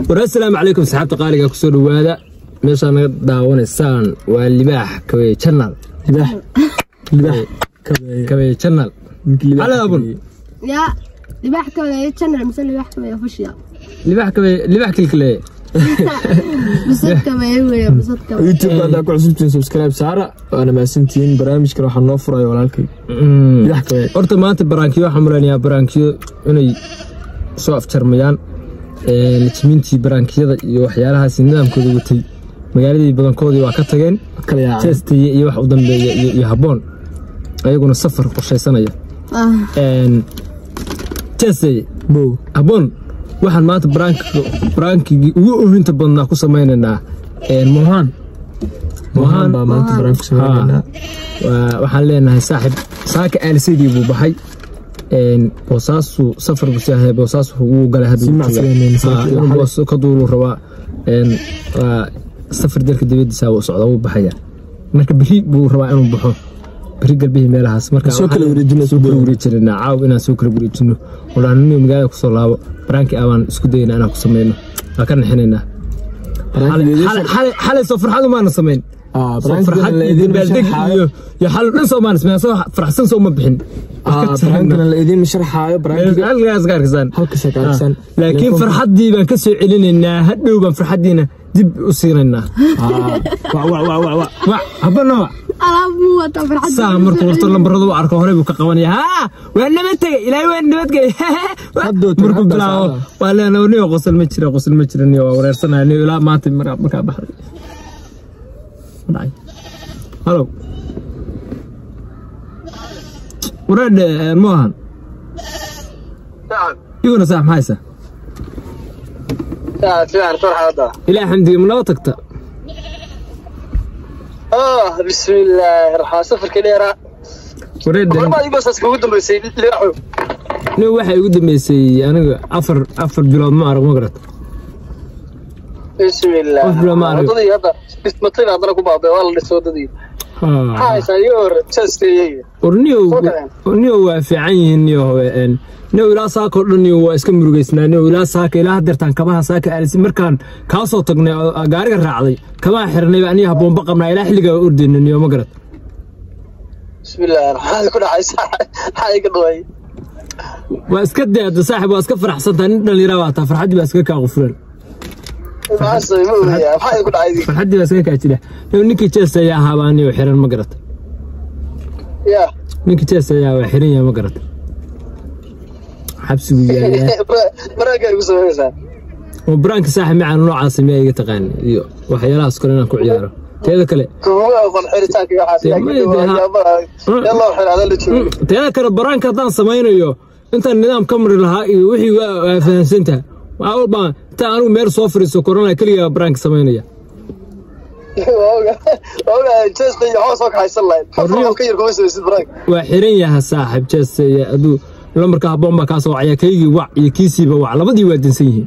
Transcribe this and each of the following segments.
war assalaamu calaykum saxaabta qaaliga kusoo dhowaada meeshaa naga daawanaysaan waa libaax kabeeye janal libaax libaax kabeeye janal cali abun yaa libaax kabeeye channel mise libaax kabeeye official libaax kabeeye libaax kilkileeye bisad kabeeye weeye bisad kabeeye youtube haddaa ku cusubtiin subscribe saara waana mahadsantihiin barnaamijkan waxaa noo furaya walaalkay libaax kabeeye horta maanta baraankiyo waxaan malaynayaa baraankiyo inay soo afjarmayaan najmiintii baraankiyada iyo waxyaalahaas nidaamkooda watay magaaladii badankoodii waa ka tageen kala yaacay jeestaye iyo wax u dambeeya iyo iyo habboon ayaguna safar qorshaysanaya ah jeestaye bow habboon waxaan maanta baraankigii ugu ohinta badnaa ku samaynaynaa mohaan mohaan baa maanta baraan ku sameynaynaa Waa- waxaan leenahay saaxib saaka aalisadii buu baxay boosaasu safar buu saahay boosaasu wuu galay hadda Si wuu macsi joogaa. weyn, Ah, saaxiib. inuu boos ka duulu rabaa Een, waa safar dalka dibadiisa wuu socdaa wuu baxaya marka beri buu rabaa inuu baxo beri galbihii meelahaas marka Soo kala waxaan wareejino, soo kala wareejinayna caaw inaan soo kala wareejino odhaanino magaalada kusoo laabo baraankii abaan isku dayna inaan ku sameyno waa ka nixinaynaa barnaamijkeedii Xalay- xalay- xalay soo farxad umaana samayn ah soo farxad barnaamijkeena la iyo idiin dabaaldeg sharxaayo iyo iyo xal dhan soo maanis soo faraxsan soo ma bixin ah barnaamijkeena la idiin sharxaayo barnaamijka halkaas ka arkasaan halkaas ka arksan laakiin farxaddii baan ka soo celinaynaa hadhow baan farxaddiina dib u siinaynaa wa wa wa wa wa wac habana wac alaab muu wata farxad saa markuu horta lambarada u arko horey buu ka qabanaya haa waa nabad tegay ilaahay waa nabad tegay Hadduu tago, markuu hadda bilaabo saacada. waa leenahay niyo qosol ma jira qosol ma jira niyo waa wareersanaya niyo ilaa maanta markaa markaa baxday Ma dhacay halow wareedhe moohan iguna saax maxaysa fiican farxada ilaa xamdiga ma noo tagta ah bismillaahi raxmaan safarkii dheeraa wareedhe hormaad ibasaas kugu dambeysay libaaxo nin waxay ugu dambeysay aniga afar afar bilood ma arag ma garat bismillaah Qof bila ma arag. wadadii hadda dhismatay haddana ku baabay waa la dhisay wadadii maxaa haysaa iyo hor jeesteeyey war niyow Soo kaceen. niyow waa fiican yihiin niyo haween niyow ilaa saaka oo dhan niyo waa iska murugaysnaa niyow ilaa saaka ilaa hadeertaan kabaha saaka aalisi markaan kaa soo tagnay oo gaariga raacday kabaha xirnay aniga habboonba qabnaa ilaa xilligaa ordayna niyo ma garat bismillaahi raxmaan ku dhacaysa maxaa iga dhaway waa iska deeda saaxib waa iska faraxsantaa nin dhallinyara waa taa farxaddii baa iska kaa qufulan maxaa ma ogayaa maxaa igu dhacay farxaddii baa iska kaa jira niyow ninkii jees ayaa ahaabaa niyow xiran ma garat ya ninkii jees ayaa waa xiran yahay ma garat xabsigu yaalayaa maraagaa igu samaynaysaa oo baraanka saaxib macaan noocaasa miyaa iga taqaan iyo waxyaalahaas kale inaan ku ciyaaro teeda kale kuma aqoon xiritaanka iyo waxaas Dee, laakiin may- dee, ha- waxyaabaha yalloo xiraada la joogo Mm, teeda kale baraanka haddaan samaynayo intaan nidaam ka mari lahaa iyo wixii waa waa fahamsantaha waxaa walbaa intaan anigu meel soo fariiso korona keligaa baraanka samaynaya oga jeesta iyo hoos oo kaxaysan lahayd Horriyo. ka yar kuma samaysid baraanka waa xiran yaha saaxib jeese aduu lambarka habboon baa kaa soo wacaya kaygii wac iyo kiisiiba wac labadii waa dansan yihiin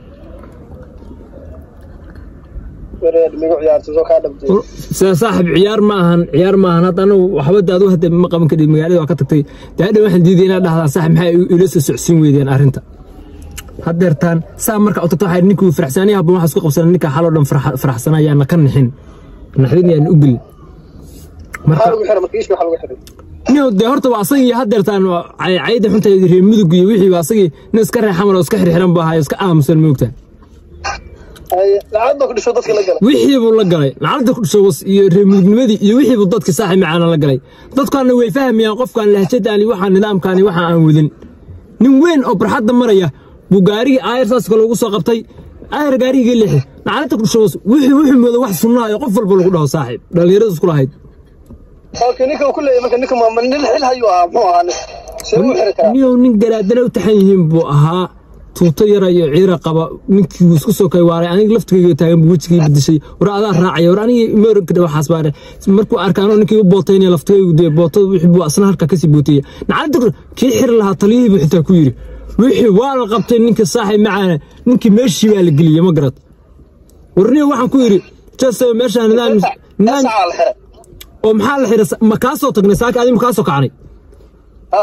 wareer migu ciyaarta soo kaa dhabtay sida saaxib ciyaar ma ahan ciyaar ma ahan hadda anigu waxba de adigu hadda ma qaban kadhid magaalada waa ka tagtay dee hadha waxaan diiday inaad dhahdaa saaxib maxay ila soo socodsiin weydeen arrinta haddeertaan saa marka u tagto waxaa ninkii faraxsaaniya habban waxaa isku qabsana ninka xaloo dhan farxa- faraxsana ayaana ka nixin naxdin yaan u gelin marka maxaa lagu xiray marka iishka waxaa lagu xiray niyow dee horta waa asagii haddeertaan waa cay- cayda xunta reer mudug iyo wixii waa asagii nin iska reexaman oo iska xirxiran buu ahayo iska aamusan moogtaa Haye, lacagta ku dhisho dadka la gala wixii buu la galay lacagta ku dhasho was iyo reer mudugnimadii iyo wixii buu dadka saaxib macaana la galay dadkaana way fahmayaan qofkaan lahjadaani waxaa nidaamkaani waxa aan wadin nin weyn oo barxadda maraya buu gaarigii aayar saas kale ugu soo qabtay aayar gaarigii leexi lacagta ku dhasho was wixii wuxuu mooda wax sunnaa iyo qof walba lagu dhaho saaxib dhallinyarada isku lahayd halka ninka uu ku leeyahay marka ninka ma nin xil hayuu ahaa muxuu ahaa nin see uu xiri karaa niyow nin garaadana u taxan yihiin buu ahaa tuuto yara iyo ciira qaba ninkii wuu isku soo kay waaray aniga laftigayga taagan buu wejigii bedeshay war adaa raacaya war aniga meeranka waxaas baare markuu arkaanoo ninkii u bootaynaya laftigaygu dee bootada wixii buu asna halkaa kasii bootaya nacalada kii xiri lahaa taliyihii buu xitaa ku yidhi wixii waa la qabtay ninka saaxib macaana ninkii meeshii baa la geliyey ma garad war niyow waxaan ku yidhi jase meeshaa nidaam nidaam sacaa la xiray oo maxaa la xiray ma kaa soo tagnay saaka adi ma kaa soo kacnay ha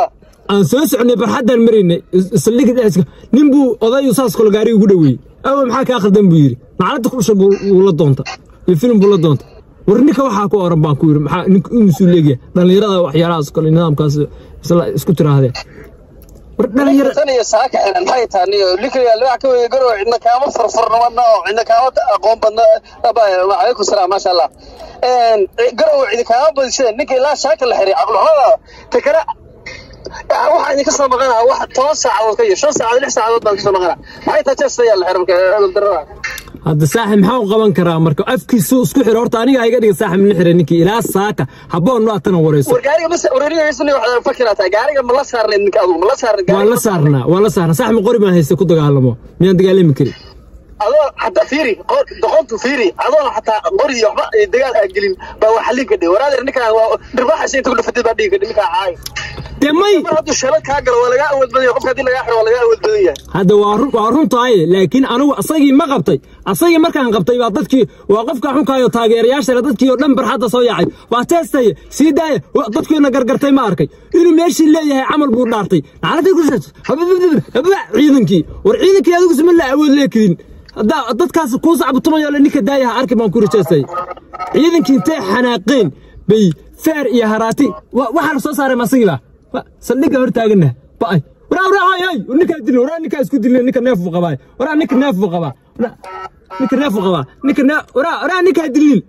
aan soo soconay barxaddaan maraynay saldhigga dhexdiisa nin buu odayu saas kale gaariga ugu dhoweeyey awa maxaa kaa khaldan buu yidhi macalada kusha buu la doonta iyo filim buu la doonta war ninka waxaa ku oran baan ku yidhi maxaa ninka inuusuu leegyahay dhallinyarada waxyaalahaas kale nidaamkaas isla isku tirahdee war dhalinyara tan iyo saaka xiran maxay tahay niyo likaya libax ka weeye garow cidna kaama furfurnamadna oo cidna kaama aqoon badna calaykum salaam maasha allah garow cidi kaama badiseen ninka ilaa shaaka la xiray caqluxumada ta kale waxaa idinka soo maqanaa wax toban saacadood ka iyo shan saacadood lix saacadood baan kasoo maqanaa maxay tahay jeesta yaa la xiray marka edel darada hadda saaxib maxaa u qaban karaa marka afkiisu isku xiro horta aniga iga dhiga saaxib la xira ninkii ilaa saaka habboon no atana warayso war gaariga mas wararigaysani waxaad fakira tahay gaariga ma la saarnayd ninka adugu ma la saarnayd waan la saarnaa waan la saarnaa saaxib ma qori baan haysta ku dagaalamo miyaan dagaalami karin adoo xataa fiiri doqontu fiiri adoona xataa qori iyo waxba dagaal aa gelin baa waa xallin kadhi waraadeer ninkaan waa dhirbaxaysa inta ku dhafatay baa dhigi kadhi ninkaa caay dee may mar hadduu shalad kaa galo waa lagaa awood badan yahay qofka haddii lagaa xiro waa lagaa awood badan yahay hadda waa run waa runtahay laakiin anigu asagii ma qabtay asagii markaan qabtay baa dadkii waa qofka xunkaayo taageerayaashale dadkii oo dhan barxadda soo yaacay waa teestaye sii daaya dadkiina gargartay ma arkay inuu meeshii leeyahay camal buu dhaartay nacladii ku ciidankii war ciidankii adigu sima la awood leekidin haddaa dadkaas kuu sacbutumayo le ninka daayaha arki baan ku rajaystay ciidankii intay xanaaqeen bay feer iyo haraati waxaa la soo saaray masagiiba saldhigga hor taagana ba'ay waraa waraa hay hay ninkaa dilin waraa ninkaa isku dilin ninka neef buu qabaa waraa ninka neef buu qabaa ninka neef buu qabaa ninka neef waraa waraa ninkaa dilin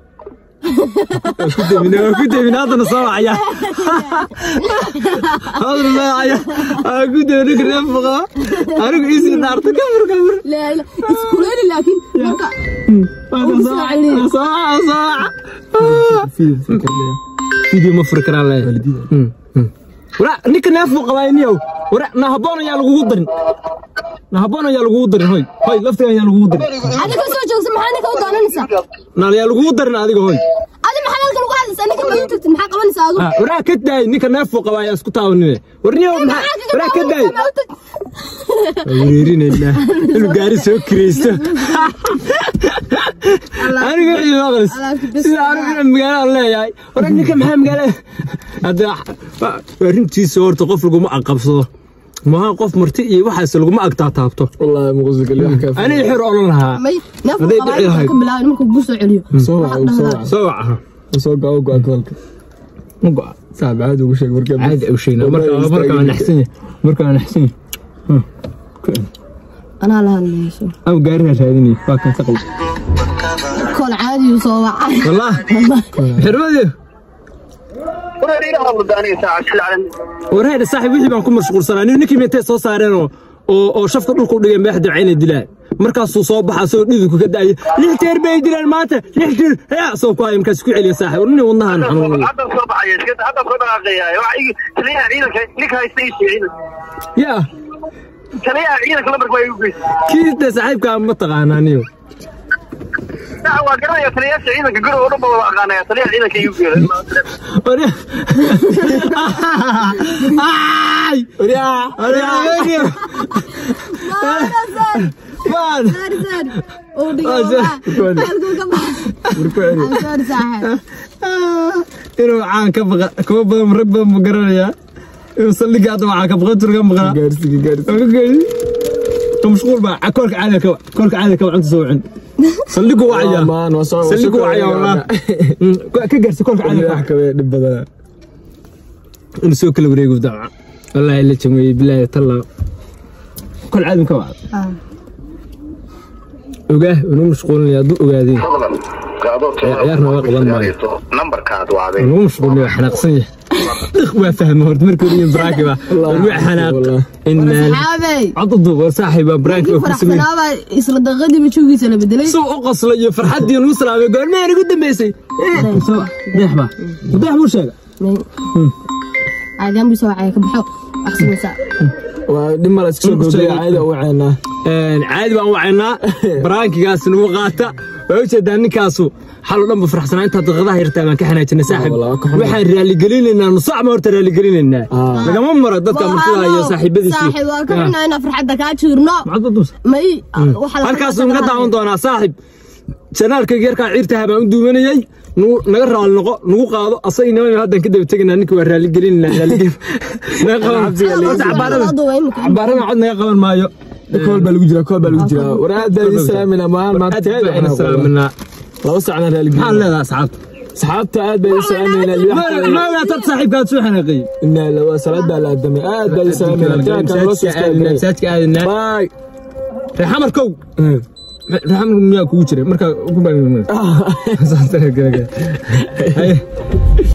ku demin ku demin haddana soo wacaya haddana soo wacaya ku demin ninka neef buu qabaa anigu isi dhaarta kamur kamur لا لا اسكولي لكن مركا soo waca soo waca video ma furi karaan leeyahay wara ninka neef buu qabaa niyow wara na habboon ayaa lagugu darin na habboon ayaa lagugu darin hoy hoy laftiga ayaa lagugu darin هذا كل شيء جوز محل كم داننسا na ayaa lagugu darin adiga hoy هذا محل كل واحد سنة كم ينتج محل كمان ساعة Ah, waraa ka daay ninka neef buu qabaa ayaa isku taabanine war niyow maxaa waraa ka daay weerinaynaa inuu gaari soo kiraysto aniga wixii maqlis sida anigu inaan magaalada leeyahay war ninka maxaa magaalada hadda waa runtiisa horta qof laguma aqabsado maha qof marti iyo waxaas laguma agtaataabto والله مغزى قال لي كيف aniga xir olan lahaa مي نفس هذي دعي هاي. قبائل كم بلا مركو بوسو عليو صوع وصوع soo wacaha صوع قاو قاو كلك ma go'a صعب عادي وش مركب caadi u sheegna marka marka waa naxsan yahay marka waa naxsan yahay أنا لها اللي ama gaarina raadinay waa kan saqal كل عادي وصوع والله xirmadii warariga hadlo aniga saaca shil calan warheeda saaxiib wixii baan ku mashquulsanaa nin ninkii meentay soo saareen oo oo oo shafka dhulka u dhigeen madaxda cayna dilaan markaasuu soo baxa asagoo dhidinku ka da'aya lix jeer bay dilaan maanta lix jeer yaa soo ku haya markaas ku celiya saaxiib war nin wadnahan xanuun haddan soo baxaya iska haddan soo dhaqaaqaya waxa igi taliyaha ciidanka ninka haysta ii sheegay ciidanka yaa taliyaha ciidanka lambarka waa igu geystay kii de saaxiibkaa ma taqaanaa niyo sax waa garanaya taliyaasha ciidanka guriga oo dhan ba wada aqaanaya taliyaha ciidanka igu geeyay Warya- Ay! وريا Warya- Maan! inuu caan ka baqa kuwa badan rag badan buu garanayaa inuu saldhigga hadda waxaa ka baqan jiro ka maqnaa قارسي قارسي Waa ka geeyey. Ka mashquul baa ca- koolka caadiga ka wac koolka caadiga ka wac inta soo wicin saldhiggu wacaya مان وصوع saldhiggu wacaya wallah Mm, ka gaarsi koolka caadiga ka wac. حكى دب بدل inuu soo kala wareego daaca wallaahi la jameeyey bilaahi tallaa kol caadi ka wac ogaah inuu mashquulinaya hadduu ogaadeen ciyaarna waa qaban maayo. nambarkaad wacday lagu mashquulin waa xanaaqsan yahay dhiq waa fahma horta markii hore baraaki baa waa xanaaq والله. inaan صحابي coddu waa saaxiib baa baraaki waa ku sameeyay فرحتنا isla daqadii ba joogiisa la bedelay soo u qosla iyo farxaddii nugu salaamay goormeen ugu dambeysay deex baa deex muu sheega caadaan bisoo wacay ka baxo axsanaysaa ودم مال اسكو قبل عادي وعينا caadi baan wacaynaa baraankigaas nagu qaata waa ujeedaa ninkaasu xal oo dhan ba farxsanaa intaa daqiiqadaha yartaa baan ka xanaajinay saaxib والله كحنا. waxaan raaligelinaynaa nusaac ma horta raaligelinaynaa آه. lagama maro dadka martida iyo saaxiibadiisii saaxiib waa ka xunaa inaan farxadda kaa jiirno macadda dus may waxa la halkaasuu nga daawan doonaa saaxib janaalkayga yarkaa ciirtaha baan u duubanayay nagu- naga raali noqo nagu qaado asagii niman haddaan ka daba tegaynaa ninka waa raaligelinayna raaligelin naga qaban Horta cabaarada cabaarada cod naga qaban maayo kool baa lagu jiraa kool baa lagu jiraa war aad baa idin salaamayna maan maanta aad baan ina salaaminaa laba sacna raaligeliya maxaan leedahay asxaabta asxaabta aad baa idin salaamayna maagaa tad saaxiibkaad soo xanaaqay inna lawa salaad baa la aadamay aad baa idin salaamayna jaanka loo soo istaagay masaajka aadinaa baay reexamarkow reexamar miyaa kugu jiray markaa ku baa